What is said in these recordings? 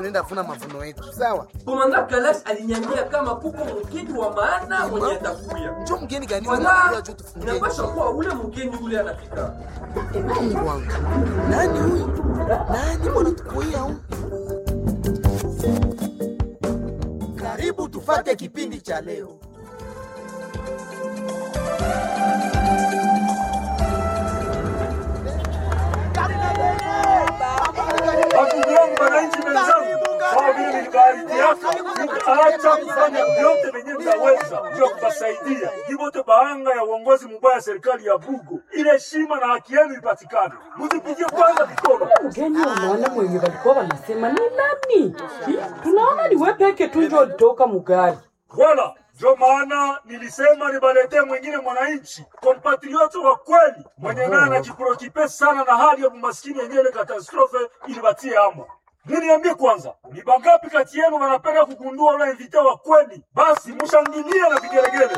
Tunaenda funa mavuno yetu. Sawa. Komanda Kalash aliniambia kama kuko mgeni wa maana mwenye atakuya. Njoo mgeni gani Wala wewe juu tufungie. inapasha kuwa ule mgeni ule anafika. Mungu wangu. Nani huyu? Nani mbona tukuia huyu? Karibu tufate kipindi cha leo. Ndugu yangu wananchi wenzangu, kama vile nilivyoahidia, nitaacha kufanya vyote venye nitaweza juu ya kuwasaidia jibote bahanga ya uongozi mbaya ya serikali ya Bugo, ili heshima na haki yenu ipatikane. Mzipigie kwanza mikono. Mgeni wa maana mwenye walikuwa wanasema ni nani? Hi, Tunaona ni wewe peke tu ndio ulitoka mugari. Wala ndio maana nilisema nibaletee mwingine mwananchi kompatrioti wa kweli mwenye naye anajiprokipe sana na hali ya umaskini yenyewe ile katastrofe ilibatie amo. Muniambie kwanza, ni bangapi kati yenu wanapenda kugundua ule invite wa kweli? Basi mshangilie na vigelegele.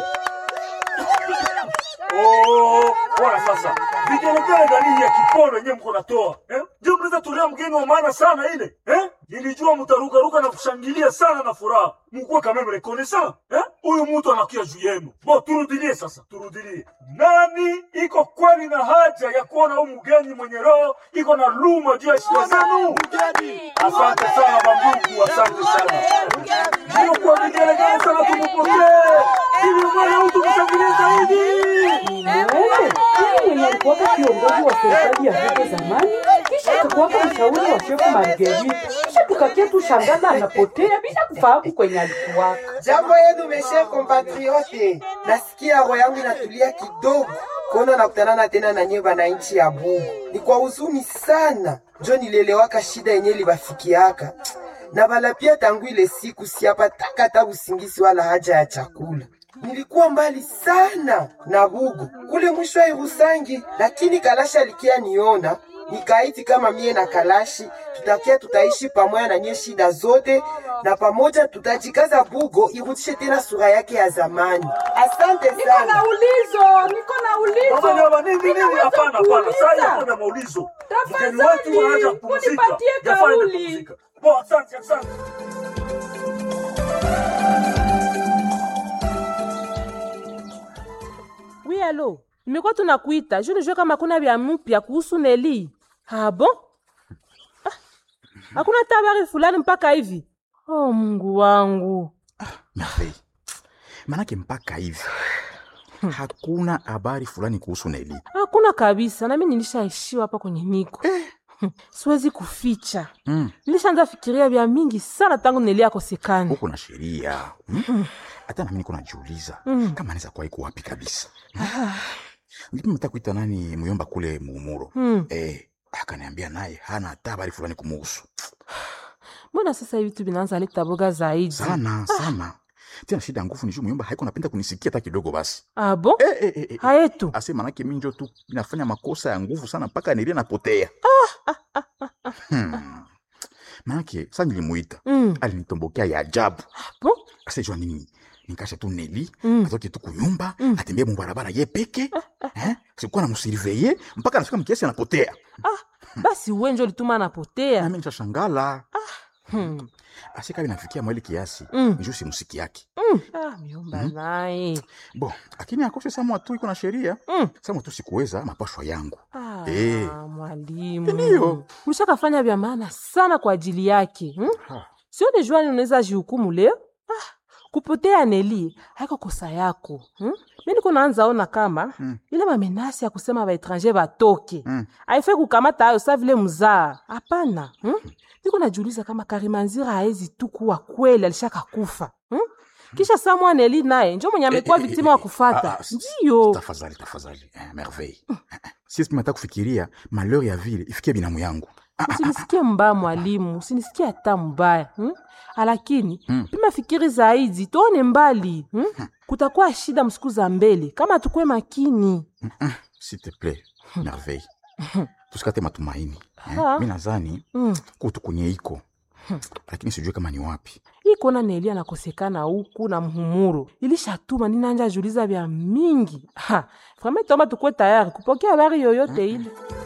Oh, bwana sasa. Vigelegele gani ya kipono yenyewe mko natoa? Eh? Ndio mnaweza tolea mgeni wa maana sana ile. Eh? Nilijua mtarukaruka na kushangilia sana na furaha. Mkuwe kama mrekonesa. Eh? Huyu mtu anakuja juu yenu. Bo turudilie sasa, turudilie. Nani iko kweli na haja ya kuona huyu mgeni mwenye roho iko na luma juu ya shida zenu? Asante sana bandugu, asante sana. Ndio kwa vigelegele sana tumupokee. Ili mwana mtu mshangilie zaidi. Wewe, yeye mwenye alikuwa kiongozi wa serikali ya hapo zamani, kisha akakuwa mshauri wa shefu Marguerite. Kisha tukakia tu shangana anapotea bila kufahamu kwenye alikuwa. Jambo yenu meshe compatriote, nasikia roho yangu inatulia kidogo kuona nakutanana tena na nyie bananchi ya Bugu. Ni kwa huzuni sana njo nilielewaka shida yenye libafikiaka na bala pia, tangu ile siku siapataka hata usingizi wala haja ya chakula. Nilikuwa mbali sana na Bugu kule mwisho wa Irusangi, lakini Kalashi alikia niona nikaiti kama mie na Kalashi tutakia tutaishi pamoja na nye shida zote, na pamoja tutajikaza Bugo irudishe tena sura yake ya zamani. Asante Niko na sana. ulizo, niko na ulizo. Mama nyama nini nini? Ninaweza Hapana, hapana. Sasa kuuliza. hakuna maulizo. Tafadhali, Mgeni wetu anaanza kupumzika. unipatie Jafaa aende kauli. kupumzika. Bo, asante, asante. Oui, alo, nimekuwa tunakuita juu nijue kama kuna vya mpya kuhusu Neli. Ah, bon? Ah, hakuna hata habari fulani mpaka hivi. Oh, Mungu wangu. Merveille. Manake mpaka hivi hakuna habari fulani kuhusu Neli. Hakuna kabisa, nami nilishaishiwa hapa kwenye niko. Siwezi kuficha. Mm. Nilishaanza fikiria vya mingi sana tangu Neli akosekane. Huko na sheria Mm. hata nami niko najiuliza kama anaweza kuwa iko wapi kabisa. Nilipima hata kuita nani muyomba kule muumuro Mm. eh, akaniambia naye hana hata habari fulani kumuhusu Mbona sasa hivi tu vinaanza leta boga zaidi? sana sana. Tena shida ya nguvu ni juu muyomba haiko napenda kunisikia hata kidogo basi. Ah, bon? Eh, eh, eh, eh. Hayetu. ase manake minjo tu inafanya makosa ya nguvu sana mpaka nilie napotea hmm. manake sa nilimuita Mm. alinitombokea ya ajabu Bon? asejua nini nikasha tu neli Mm. atoke tu kunyumba atembee mubarabara ye peke eh? sikuwa namusirveye mpaka nafika mkiasi anapotea Basi uwe njo lituma anapotea. nami nishashangala Hmm. asikabi nafikia mweli kiasi Mm. njo simusiki yake Ah, miomba naye. bo lakini akose samwa tu iko na sheria Mm. samwa tu sikuweza mapashwa yangu Ah, Eh. mwalimu. Ndiyo. Ulishakafanya vya maana sana kwa ajili yake. Hmm? Ha. Sione juani unaweza jihukumu leo. Ah, kupotea Neli haiko kosa yako. Hmm? Mimi niko naanza ona kama Mm. ile mamenasi ya kusema baetranger batoke. Mm. Haifai kukamata hayo sa vile mzaa. Hapana. Hmm? Niko najiuliza kama Karimanzira haezi tu kuwa kweli alishaka kufa. Hmm? Kisha Samuel Neli naye njo mwenye amekuwa Eh, eh, viktima eh, wa eh, kufata. ah, ah, s- Ndiyo. tafadhali tafadhali eh, merveille sisi tumata kufikiria malheur ya vile ifikie binamu yangu usinisikie mbaya mwalimu, usinisikie hata mbaya hmm? Lakini Mm. pima fikiri zaidi, tuone mbali hmm? Kutakuwa shida msiku za mbele kama tukwe makini. s'il te plaît merveille tusikate matumaini eh? Ah. mi nazani Mm. kutu kwenye iko lakini sijue kama ni wapi Hii kuona Neli anakosekana huku na mhumuro ilishatuma ninanja juliza vya mingi ha. Vraiment tomba tukwe tayari kupokea habari yoyote ile.